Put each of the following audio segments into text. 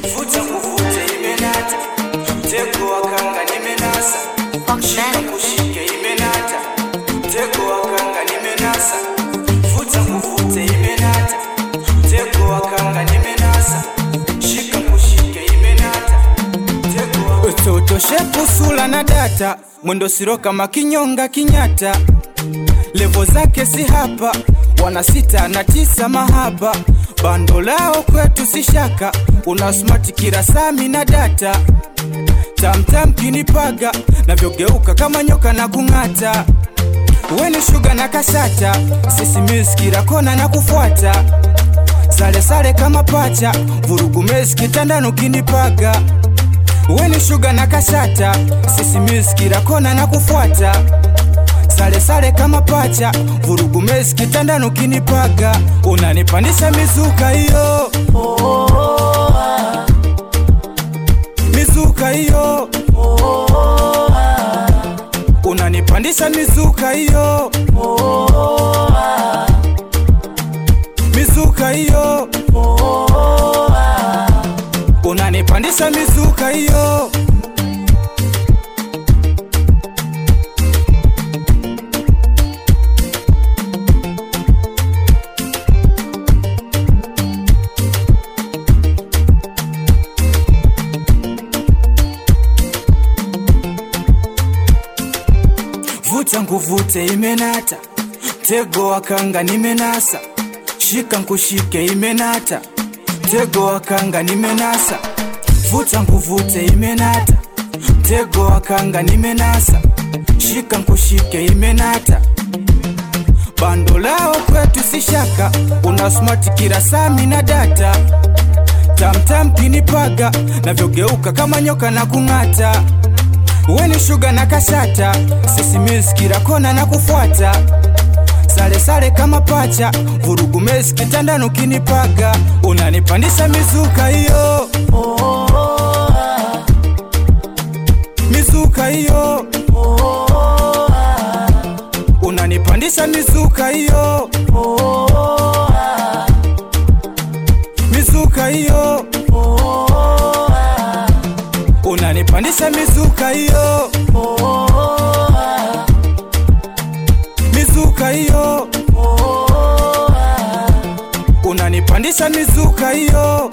vuta kuvute imenata mtego wa kanga nimenasa shika kushike imenata mtego wa kanga nimenasa vuta kuvute imenata mtego wa kanga nimenasa shika kushike imenata mtego wa utotoshe pusula na data mwendo siro kama kinyonga kinyata levo zake si hapa wana sita na tisa mahaba bando lao kwetu si shaka una smart kila sami na data tamtam kinipaga navyogeuka kama nyoka na kung'ata weni shuga na kasata sisi miskira kona na kufuata sale sale kama pacha vurugu mesi kitandano kinipaga weni shuga na kasata sisi miskira kona na kufuata sale sale kama pacha vurugu mesi kitandano kinipaga unanipandisha mizuka hiyo mizuka hiyo unanipandisha mizuka hiyo mizuka hiyo unanipandisha mizuka hiyo vuta nkuvute imenata tego wa kanga nimenasa shika nkushike imenata tego wa kanga nimenasa vuta nkuvute imenata tego wa kanga nimenasa shika nkushike imenata bando lao kwetu si shaka una smart kila sami na data tamtam kinipaga navyogeuka kama nyoka na kung'ata weni shuga na kasata sisi miskira kona na kufuata sale sale kama pacha vurugu mesi kitandano kinipaga unanipandisha mizuka hiyo mizuka hiyo unanipandisha mizuka hiyo mizuka hiyo unanipandisha mizuka hiyo mizuka hiyo unanipandisha mizuka hiyo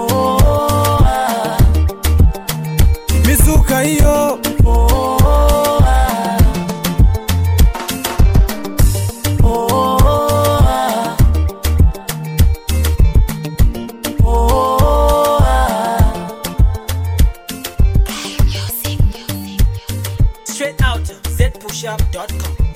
mizuka hiyo Straight out, zpushup.com.